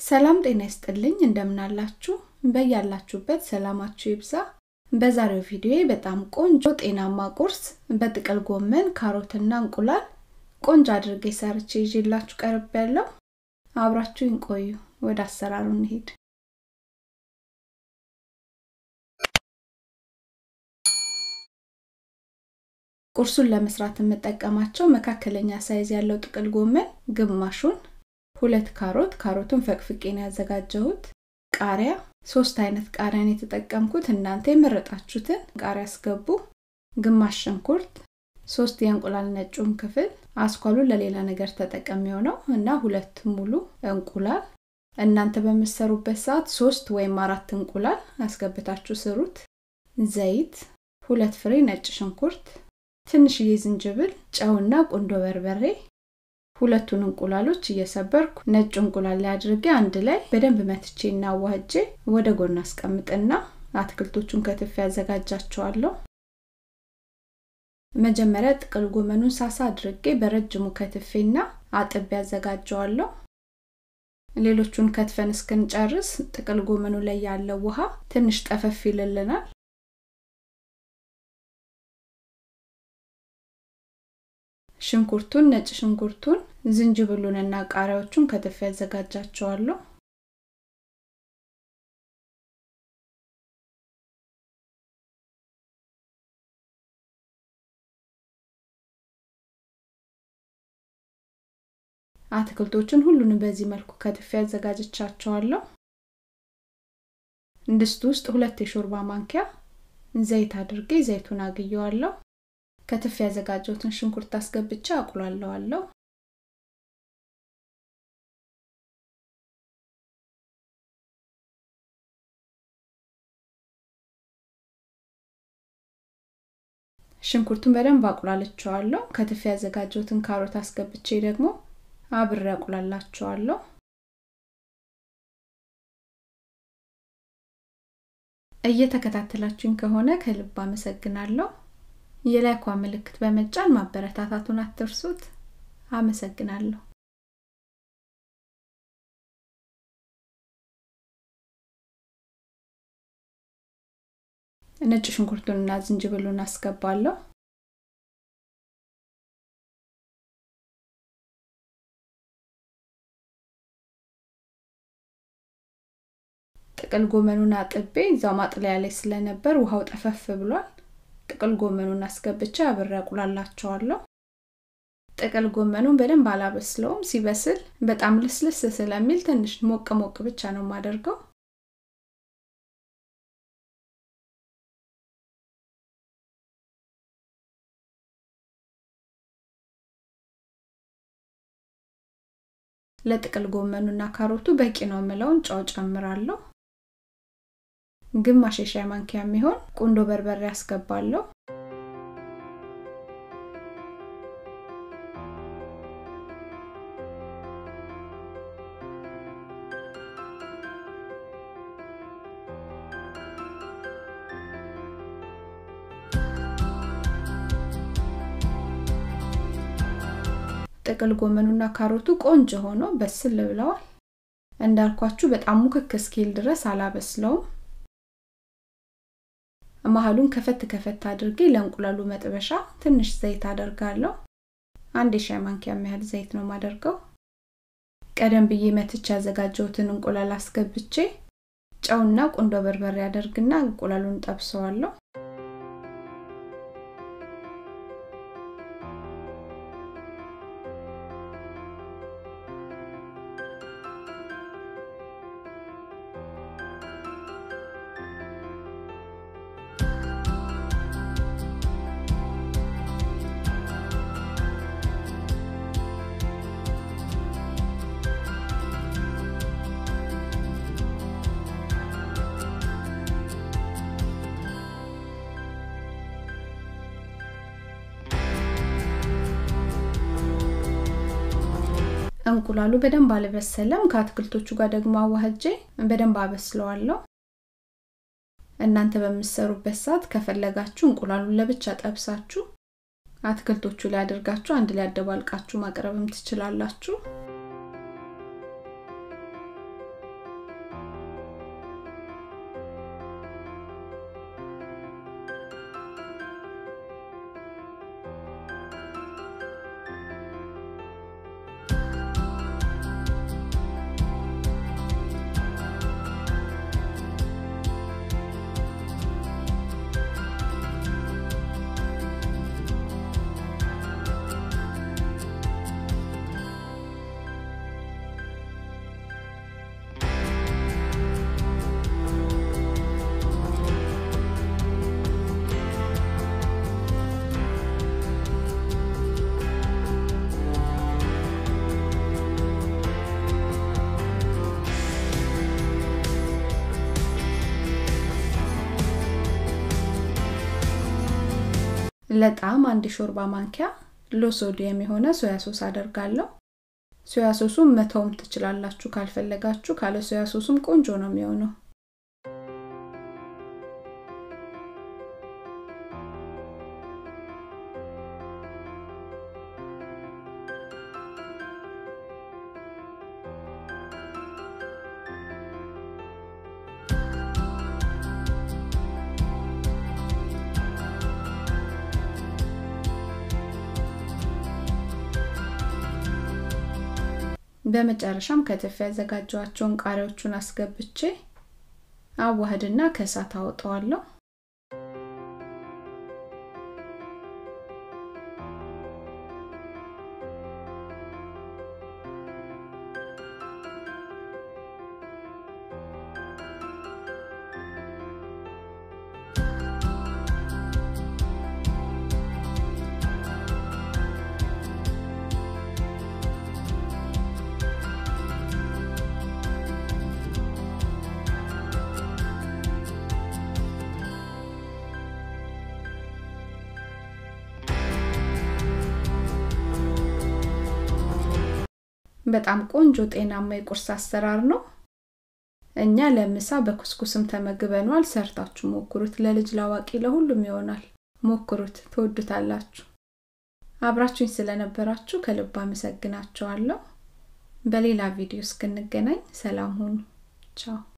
ሰላም ጤና ይስጥልኝ እንደምናላችሁ በያላችሁበት ሰላማችሁ ይብዛ በዛሬው ቪዲዮ በጣም ቆንጆ ጤናማ ቁርስ በጥቅል ጎመን ካሮትና እንቁላል ቆንጆ አድርጌ ሰርቼ ይዤላችሁ ቀርብ ያለው አብራችሁን ቆዩ ወደ አሰራሩ እንሄድ ቁርሱን ለመስራት የምጠቀማቸው መካከለኛ ሳይዝ ያለው ጥቅል ጎመን ግማሹን ሁለት ካሮት ካሮቱን ፈቅፍቄን ያዘጋጀሁት ቃሪያ ሶስት አይነት ቃሪያን የተጠቀምኩት እናንተ የመረጣችሁትን ቃሪያ አስገቡ ግማሽ ሽንኩርት ሶስት የእንቁላል ነጩን ክፍል አስኳሉን ለሌላ ነገር ተጠቀሚው ነው እና ሁለት ሙሉ እንቁላል እናንተ በምሰሩበት ሰዓት ሶስት ወይም አራት እንቁላል አስገብታችሁ ስሩት ዘይት ሁለት ፍሬ ነጭ ሽንኩርት ትንሽዬ ዝንጅብል ጨውና ቁንዶ በርበሬ ሁለቱን እንቁላሎች እየሰበርኩ ነጭ እንቁላል ላይ አድርጌ አንድ ላይ በደንብ መትቼ እና ዋህጄ ወደ ጎን አስቀምጥና አትክልቶቹን ከትፍ ያዘጋጃቸዋለሁ መጀመሪያ ጥቅል ጎመኑን ሳሳ አድርጌ በረጅሙ ከትፌና አጥቤ ያዘጋጀዋለሁ ሌሎቹን ከትፈን እስክንጨርስ ጥቅል ጎመኑ ላይ ያለው ውሃ ትንሽ ጠፈፍ ይልልናል ሽንኩርቱን ነጭ ሽንኩርቱን ዝንጅብሉንና ቃሪያዎቹን ከትፍ ያዘጋጃቸዋለሁ አትክልቶችን ሁሉንም በዚህ መልኩ ከትፍ ያዘጋጅቻቸዋለሁ ድስት ውስጥ ሁለት የሾርባ ማንኪያ ዘይት አድርጌ ዘይቱን አግየዋለሁ ከትፍ ያዘጋጀሁትን ሽንኩርት አስገብቼ አቁላለዋለሁ ሽንኩርቱን በደንብ አቁላልቸዋለሁ ከትፍ ያዘጋጀሁትን ካሮት አስገብቼ ደግሞ አብሬ አቁላላቸዋለሁ እየተከታተላችሁኝ ከሆነ ከልብ አመሰግናለሁ የላይኳ ምልክት በመጫን ማበረታታቱን አትርሱት አመሰግናለሁ ነጭ ሽንኩርቱንና ዝንጅብሉን አስገባለሁ ጥቅል ጎመኑን አጥቤ እዛው ማጥለያ ላይ ስለነበር ውሃው ጠፈፍ ብሏል ጥቅል ጎመኑን አስገብቼ አብሬ አቁላላቸዋለሁ ጥቅል ጎመኑን በደንብ አላበስለውም ሲበስል በጣም ልስልስ ስለሚል ትንሽ ሞቅ ሞቅ ብቻ ነው የማደርገው ለጥቅል ጎመኑና ካሮቱ በቂ ነው ምለውን ጨው ጨምራለሁ ግማሽ የሻይ ማንኪያ የሚሆን ቁንዶ በርበሬ አስገባለሁ ጥቅል ጎመኑና ካሮቱ ቆንጆ ሆኖ በስል ብለዋል እንዳልኳችሁ በጣም ሙክክ እስኪል ድረስ አላበስለውም መሀሉን ከፈት ከፈት አድርጌ ለእንቁላሉ መጥበሻ ትንሽ ዘይት አደርጋለሁ አንድ የሻይ ማንኪያ ያህል ዘይት ነው ማደርገው ቀደም ብዬ መትች ያዘጋጀሁትን እንቁላል አስገብቼ ጨውና ቁንዶ በርበሬ አደርግና እንቁላሉን ጠብሰዋለሁ እንቁላሉ በደንብ አልበሰለም ከአትክልቶቹ ጋር ደግሞ አዋህጄ በደንብ አበስለዋለሁ እናንተ በምሰሩበት ሰዓት ከፈለጋችሁ እንቁላሉን ለብቻ ጠብሳችሁ አትክልቶቹ ላይ አድርጋችሁ አንድ ላይ አደባልቃችሁ ማቅረብም ትችላላችሁ ለጣዕም አንድ ሾርባ ማንኪያ ሎ ሶዲየም የሆነ ሶያ ሶስ አደርጋለሁ ሶያ ሶሱም መተውም ትችላላችሁ ካልፈለጋችሁ ካለ ሶያ ሶሱም ቆንጆ ነው የሚሆነው በመጨረሻም ከተፍ ያዘጋጀዋቸውን ቃሪያዎቹን አስገብቼ አዋህድና ከእሳት አወጣዋለሁ በጣም ቆንጆ ጤናማ የቁርስ አሰራር ነው እኛ ለምሳ በኩስኩስም ተመግበኗል ሰርታችሁ ሞክሩት ለልጅ ላዋቂ ለሁሉም ይሆናል ሞክሩት ትወዱታላችሁ አብራችሁኝ ስለነበራችሁ ከልብ አመሰግናችኋለሁ በሌላ ቪዲዮ እስክንገናኝ ሰላም ሁኑ ቻው